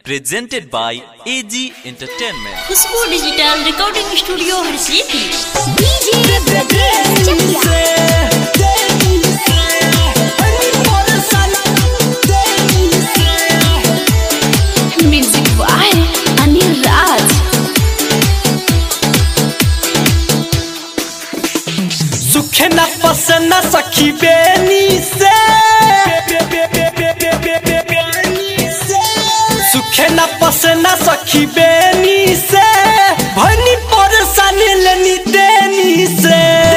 presented by AG Entertainment. Khushboo digital recording studio हर सीधी DJ Brajesh Chakiya music by Anil Raj सुखे न पसंद सखी बेनी से सुखे न पसंद सखी बेनी से भनी परेशानी लेनी देनी से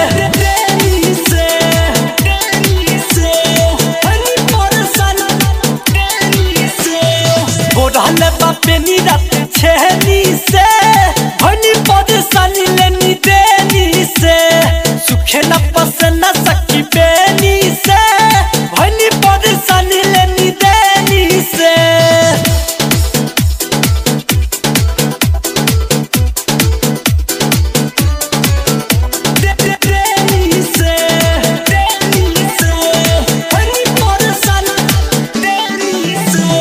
बोरहले बापे नी रात छेनी से भनी परेशानी लेनी देनी से सुखे न पसंद सखी बेनी से भनी परेशानी लेनी देनी से देनी से देनी से भनी परेशानी देनी से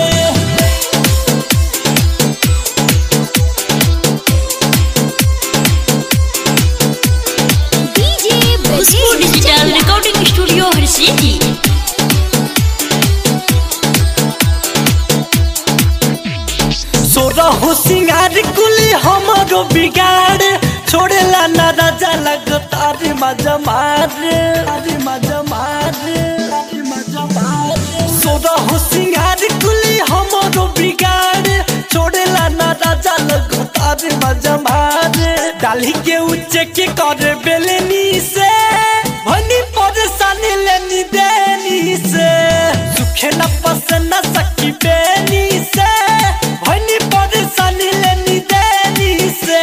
DJ Khushboo Brajesh digital recording studio हर सीधी सोरहु सिंगार कुली हमरो बिगाड़ छोड़ेला ना राजा लगता रे मजा मार अरे मजा मार अरे मजा मार सोरहु सिंगार कुली हमरो बिगाड़ छोड़ेला ना राजा लगता रे मजा मार डाली के उच्चे के करे बेलनी से भनी परेशानी लेनी देनी से सुखे न पसंद सकी बेनी से भनी परेशानी लेनी देनी से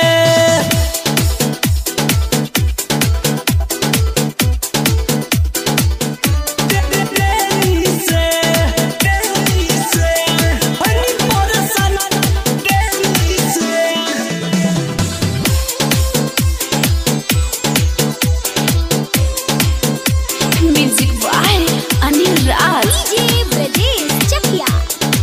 देनी से देनी से भनी परेशानी देनी से music by Anil Raj DJ Brajesh Chakiya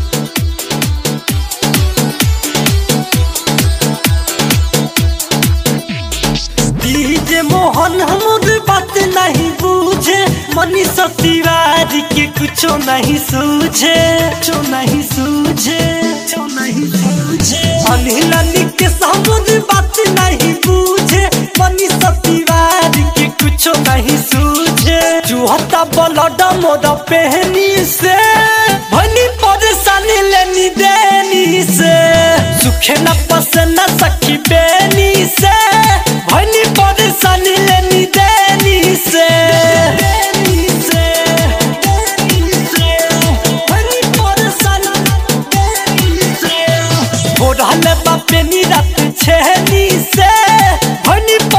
DJ Mohan हमर बात नहीं बूझे मनीषा तिवारी के कुछो नहीं सूझे कुछो नहीं सूझे कुछो नहीं सूझे अनिल के हमर बात नहीं बूझे मनीषा तिवारी के कुछो नहीं सूझे चुहता ब्लड मोर पहनी से भनी परेशानी लेनी देनी से सुखे न पसंद सखी बेनी से भनी परेशानी लेनी देनी से देनी से देनी से भनी परेशानी देनी से बोरहले बापे नी रात छेनी से भनी